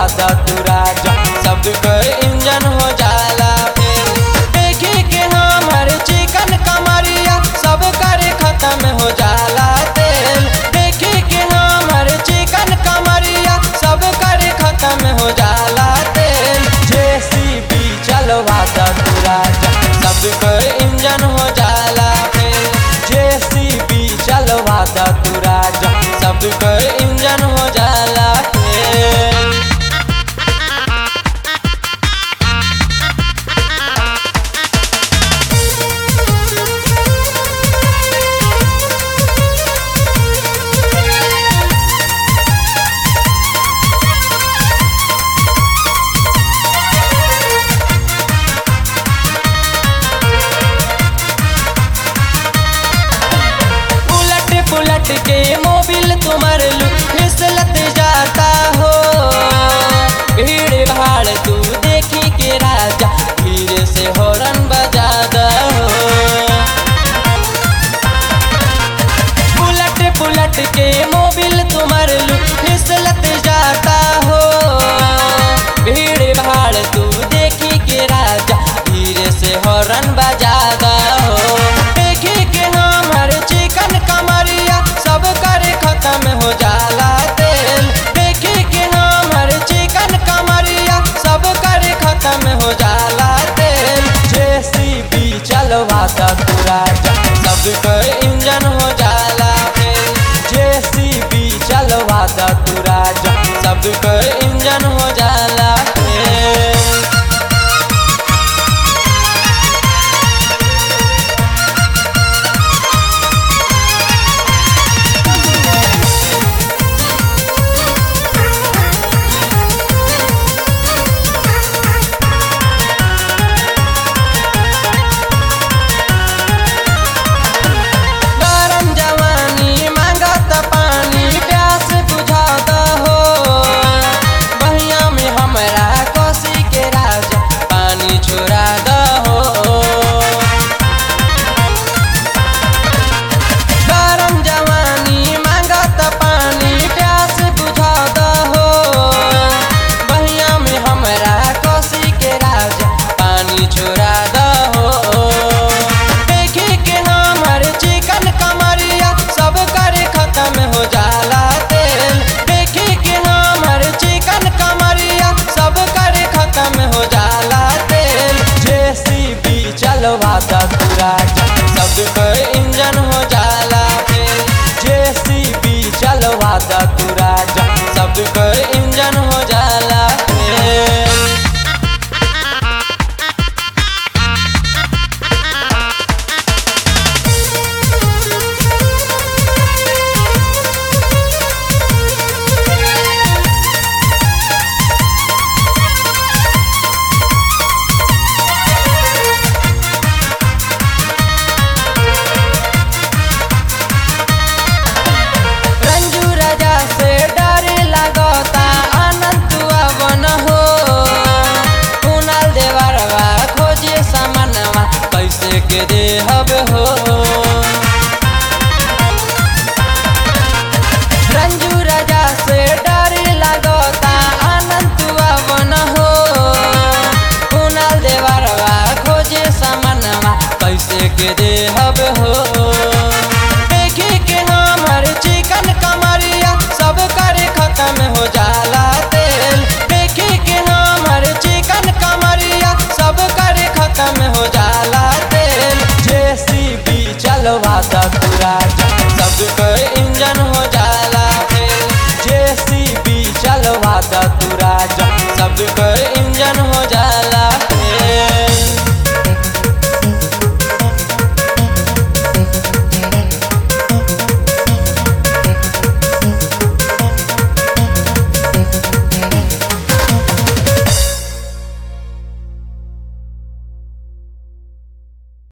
द तू राजा सब कर इंजन हो जाला फेल देखी के हमर चिकन कमरिया सब कर खत्म हो जाला तेल देखी के हमर चिकन कमरिया सब कर खत्म हो जाला तेल जेसीबी चलवा द तू राजा सब कर इंजन हो जाला फेल जेसीबी चलवा द तू राजा सब कर इंजन हो जाला फेल उलट पुलट के मोबिल तुम्हार लू फिसलत जाता हो भीड़ भाड़ तू देखी के राजा धीरे से हॉर्न बजा हो उलट पुलट के मोबिल तुम्हार लू फिसलत जाता हो भीड़ भाड़ तू देखी के राजा धीरे से हॉर्न बजा हो देखी के हमर चिकन कमरिया सब कर खत्म हो जाला तेल देखी के हमर चिकन कमरिया सब कर खत्म हो जाला तेल जेसीबी चलवा द तू राजा सब कर इंजन हो जाला फेल जेसीबी चलवा द तू राजा सब कर इंजन हो जाला फेल गरम जवानी मांगत पानी प्यास बुझाता हो बहिया में हमरा कोसी के राजा पानी छोड़ा हो गरम जवानी मांगत पानी प्यास बुझाता हो बहिया में हमरा कोसी के राजा पानी छोड़ा हो देखी के हमर चिकन कमरिया सब कर खत्म हो जाला तेल देखी के हमर चिकन कमरिया सब कर खत्म हो जाला तेल जेसीबी चलवा द तू राजा सब कर इंजन हो जाला फेल जेसीबी चलवा द तू राजा सब कर